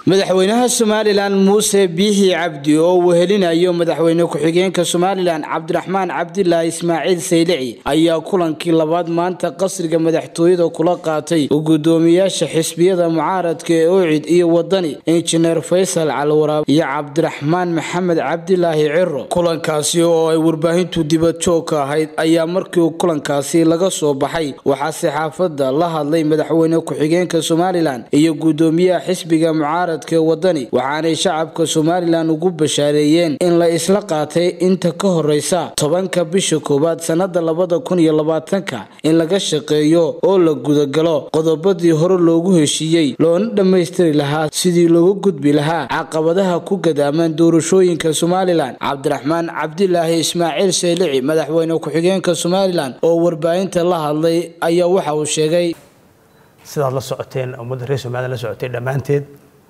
madaxweynaha somalilan muuse biixi cabdi oo uu helinayo madaxweyne ku-xigeenka somalilan cabdiraxmaan cabdilaahi ismaaciil saylici ayaa kulankii labaad maanta qasriga madaxtooyada kula qaatay gudoomiyaasha xisbiyada mucaaradka ee oocid iyo wadani injineer faysal calwaraab iyo cabdiraxmaan maxamed cabdilaahi ciro kulankaasi oo ay warbaahintu dibadjoog ka ahayd ayaa markii kulankaasi laga soo baxay waxaa saxaafada la hadlay madaxweyne ku-xigeenka somalilan iyo gudoomiyaha xisbiga mucaarad wadani waxaanay shacabka somalilan ugu bashaareeyeen in la isla qaatay inta ka horeysa tobanka bisha koowaad sanada labada kun iyo labaatanka in laga shaqeeyo oo la gudagalo qodobadii hore loogu heshiiyey loona dhammaystiri lahaa sidii loogu gudbi lahaa caqabadaha ku gadaaman doorashooyinka somalilan cabdiraxmaan cabdilaahi ismaaciil saylici madaxweyne ku-xigeenka somalilan oo warbaahinta la hadlay ayaa waxa uu sheegay sidaad la socoteen ummadda reer somalilan la socotay dhammaanteed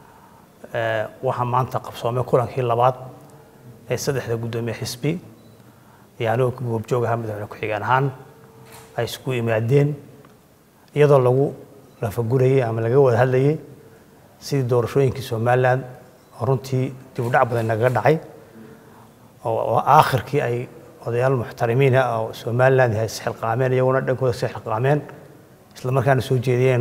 waxaa maanta qabsoomay kulankii labaad ee saddexda guddoomiye xisbi iyo anigoo goobjoog ahaa madaxweyne ku-xigeen ahaan ay isku yimaadeen iyadoo lagu lafagurayey ama laga wada hadlayey sidii doorashooyinkii somalilan oo runtii dib u dhac badan nagaga dhacay oo aakhirkii ay odayaal muxtarimiina oo somalilan yahay isxilqaameen iyaguna dhankooda si xilqaameen isla markaana soo jeediyeen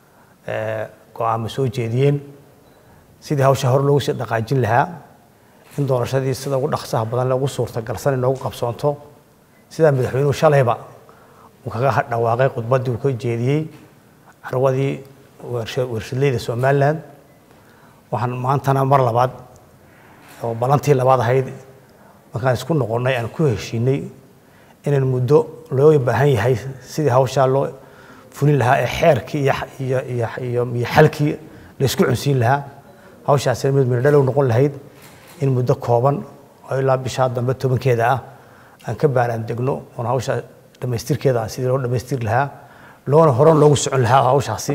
go-aamo soo jeediyeen sidii hawsha hore loogu sii dhaqaajin lahaa in doorashadii sida ugu dhaqsaha badan ugu suurtagalsan inoogu qabsoonto sidaa madaxweynuhu shalayba uu kaga dhawaaqay khudbaddii uu ka jeediyey carwadii warshadleyda somaliland waxaan maantana mar labaad oo balantii labaad ahayd markaan isku noqonnay aan ku heshiinay inaan muddo loo baahan yahay sidii hawshaa loo fulin lahaa ee xeerkii iyo iyo iyo xalkii la isku cunsiin lahaa hawshaasina mid mirdhalow noqon lahayd in muddo kooban oo ilaa bishaa dambe tobankeeda ah aan ka baaraan degno oon hawsha dhammaystirkeeda ah sidii loo dhammaystiri lahaa loona horan loogu socon lahaa hawshaasi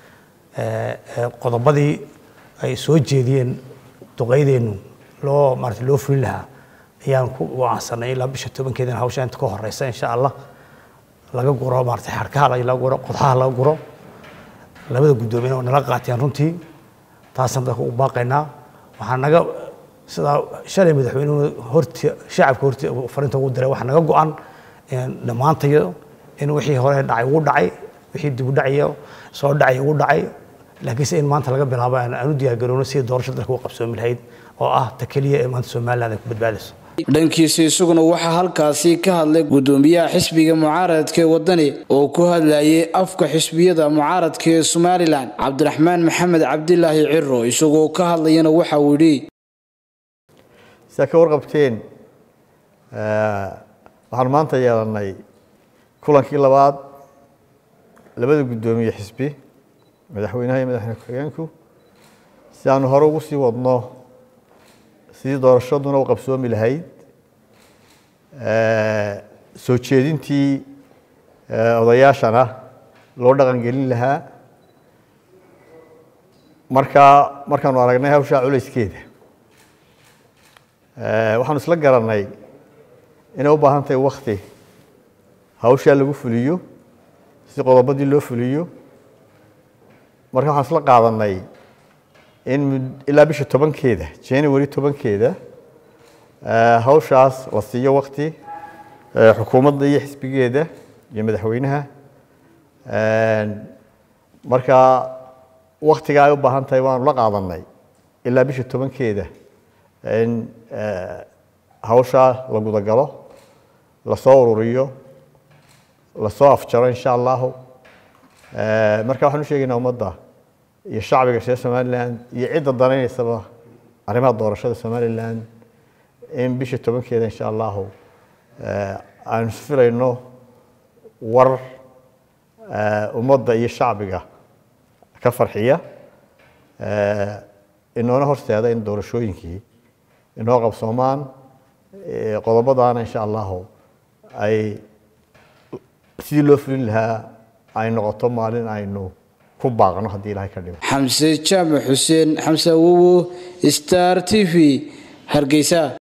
qodobadii ay soo jeediyeen duqaydeennu loo maarata loo fulin lahaa ayaan ku wacansanay ilaa bisha tobankeeda hawsha inta ka horeysa insha allah laga guro maarata xarkaha laga guro qodxaha laga guro labada guddoomiye oo nala qaateen runtii taasaan dadka u baaqaynaa waxaa naga sidaa shalay madaxweynuhu horti shacabka horti fariinta ugu diray waxaa naga go-an dhammaantayo in wixii hore dhacay ugu dhacay wixii dib u dhacayo soo dhacay ugu dhacay laakiinse in maanta laga bilaabo aan u diyaargarowno sidii doorasho dalka u qabsoomi lahayd oo ah ta keliya ee maanta somaliland ay ku badbaadayso dhankiisa isaguna waxaa halkaasi ka hadlay gudoomiyaha xisbiga mucaaradka ee wadani oo ku hadlayay afka xisbiyada mucaaradka ee somalilan cabdiraxmaan maxamed cabdilaahi ciro isagoo ka hadlayana waxa uu yidhi sidaa ka warqabteen waxaan maanta yeelanay kulankii labaad labada guddoomiye xisbi madaxweynaha iyo madaxweyne ku-xigeenku si aanu hore ugu sii wadno sidii doorashaduna u qabsoomi lahayd soo jeedintii odayaashana loo dhaqangelin lahaa markaa markaanu aragnay hawshaa culayskeeda waxaanu isla garanay inay u baahan tahay wakti hawshaa lagu fuliyo si qodobadii loo fuliyo marka waxaan isla qaadanay in ilaa bisha tobankeeda january tobankeeda hawshaas la siiyo wakti xukuumadda iyo xisbigeeda iyo madaxweynaha marka waktiga ay u baahan tahay waanu la qaadanay ilaa bisha tobankeeda in hawshaa la gudagalo lasoo ururiyo lasoo afjaro insha allahu marka waxaan u sheegaynaa ummadda iyo shacbiga reer somalilan iyo cidda danaynaysaba arrimaha doorashada somalilan in bisha tobankeeda insha allahu aanu filayno war ummadda iyo shacbiga ka farxiya inoona horseeda in doorashooyinkii inoo qabsoomaan qodobadaana insha allahu ay sidii loo fulin lahaa ay noqoto maalin aynu xamse jaamac xuseen xamse awowo star t v hargeysa